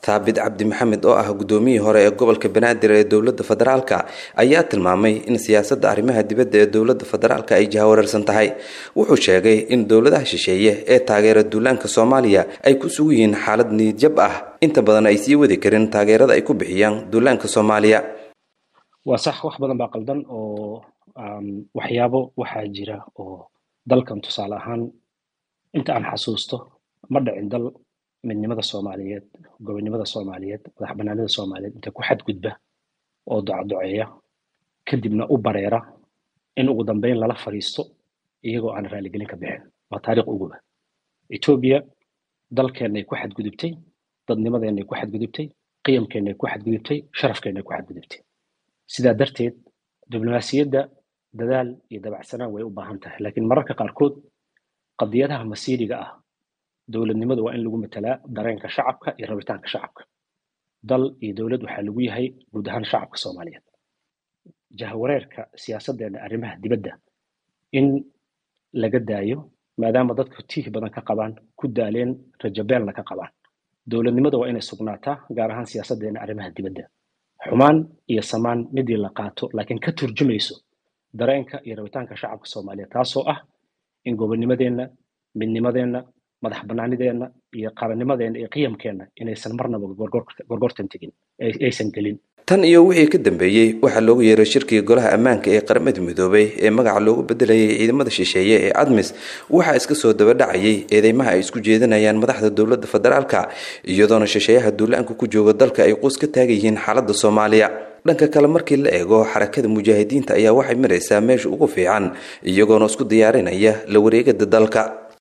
taabid cabdi maxamed oo ah gudoomiyii hore ee gobolka banaadir ee dowladda federaalka ayaa tilmaamay in siyaasadda arrimaha dibadda ee dowladda federaalka ay jahawareersan tahay wuxuu sheegay in dowladaha shisheeye ee taageera duulaanka soomaaliya ay ku sugu yihiin xaalad niyadjab ah inta badan ay sii wadi karin taageerada ay ku bixiyaan duulaanka soomaaliya waa sax wax badan baa qaldan oo waxyaabo waxaa jira oo dalkan tusaale ahaan inta aan xasuusto ma dhicin dal midnimada soomaaliyeed gobonnimada soomaaliyeed madax banaanida soomaaliyeed inta ku xadgudba oo docadoceeya kadibna u bareera in ugu dambeyn lala fadhiisto iyagoo aan raaligelin ka bixin waa taariikh uguba etoobiya dalkeennay ku xadgudubtay dadnimadeenay ku xadgudubtay qiyamkeennay ku xadgudubtay sharafkeennay ku xadgudubtay sidaa darteed diblomaasiyadda dadaal iyo dabacsanaan way u baahan tahay laakiin mararka qaarkood qadiyadaha masiiriga ah dowladnimadu waa in lagu matalaa dareenka shacabka iyo rabitaanka shacabka dal iyo dowlad waxaa lagu yahay guud ahaan shacabka soomaaliyeed jahawareerka siyaasaddeena arrimaha dibadda in laga daayo maadaama dadku tiih badan ka qabaan ku daaleen rajabeelna ka qabaan dowladnimada waa inay sugnaataa gaar ahaan siyaasaddeena arrimaha dibadda xumaan iyo samaan midii la qaato laakiin ka turjumayso dareenka iyo rabitaanka shacabka soomaaliyeed taasoo ah in gobonnimadeenna midnimadeenna madax banaanideenna iyo qarannimadeenna iyo qiyamkeenna inaysan marnaba gorgortan tegin aysan gelin tan iyo wixii ka dambeeyey waxaa loogu yeeray shirkii golaha ammaanka ee qaramada midoobay ee magaca loogu bedelayay ciidamada shisheeye ee admis waxaa iska soo dabadhacayay eedeymaha ay isku jeedinayaan madaxda dowladda federaalka iyadoona shisheeyaha duulaanka ku jooga dalka ay quus ka taagayihiin xaaladda soomaaliya dhanka kale markii la eego xarakada mujaahidiinta ayaa waxay maraysaa meesha ugu fiican iyagoona isku diyaarinaya la wareegada dalka